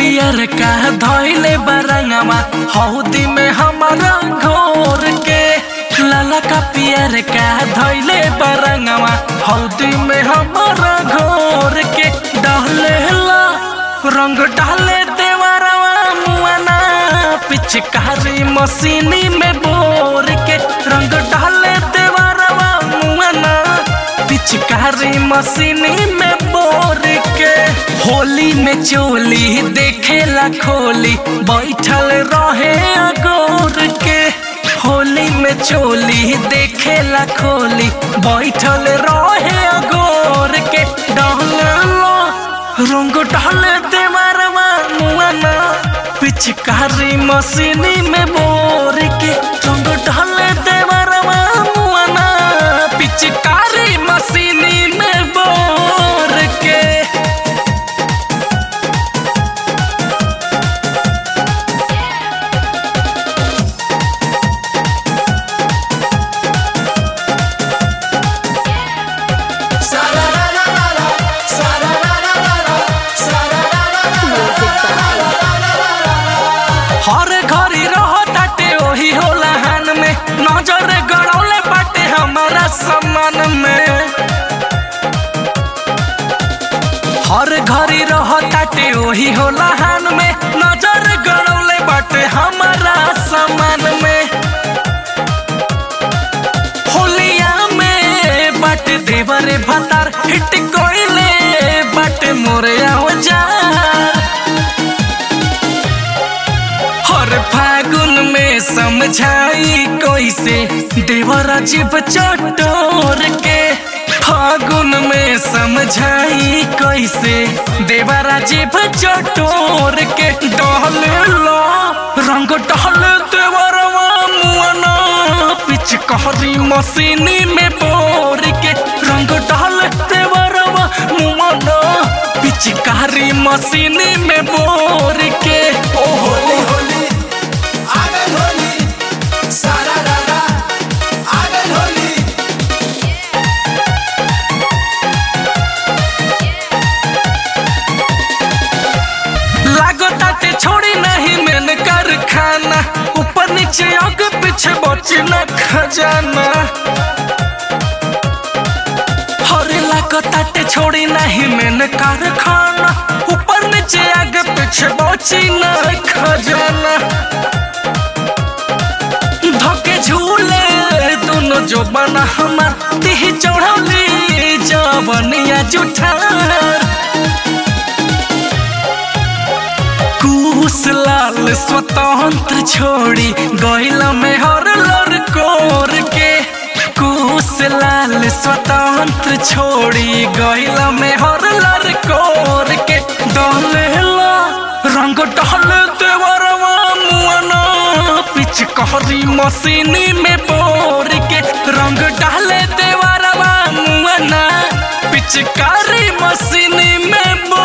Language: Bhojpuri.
पियर का धोइले बरंगवा हौदी में हमारा घोर के लाला का पियर का धोइले बरंगवा हौदी में हमारा घोर के डाले ला रंग डाले देवरवा मुआना पिचकारी मशीनी में बोर के रंग डाले देवरवा मुआना पिचकारी मशीनी में बोर के होली में चोली देखेला खोली बैठल रहे अगोर के होली में चोली देखेला खोली बैठल रहे अगोर के डालो रंग डाले देवरवा मुआना पिचकारी मशीनी में बोर के रंग डाले देवरवा मुआना पिचकारी मशीनी में बोर के Music by हर घड़ी रहो ताटे ओही होला हान में नजर गड़ौले बाटे हमारा सम्मान में हर घड़ी रहो ताटे ओही होला हान में नजर गड़ौले बाटे हमारा सम्मान में होलिया में बाटे देवरे भतार हिट कोइले बाटे मोरे औजार हर फागुन में समझाई कैसे देवर अजीब चटोर के फागुन में समझाई कैसे देवर अजीब चटोर के डहल लो रंग डहल देवरवा मुआना पिचकारी मशीनी में बोर के रंग डहल देवरवा मुआना पिचकारी मशीनी में बोर के ओहो होली आगन होली सारा रारा आगन होली लागो ताटे छोड़ी नहीं मैंने कारखाना ऊपर नीचे आगे पीछे बची न खजाना हरे लागो ताटे छोड़ी नहीं मैंने कारखाना ऊपर नीचे आगे पीछे बची न खजाना धके झूले दोनों जो बना हमार दिह चढ़ौली जवनिया जुठार कुश लाल स्वतंत्र छोड़ी गैल में हर लर कोर के कुश लाल स्वतंत्र छोड़ी गैल में हर लर कोर के डहलेला रंग डहल देवरवा मुआना पिचकारी मशीनी में बोर के रंग डाले देवरवा मुआना पिचकारी मशीनी में बोर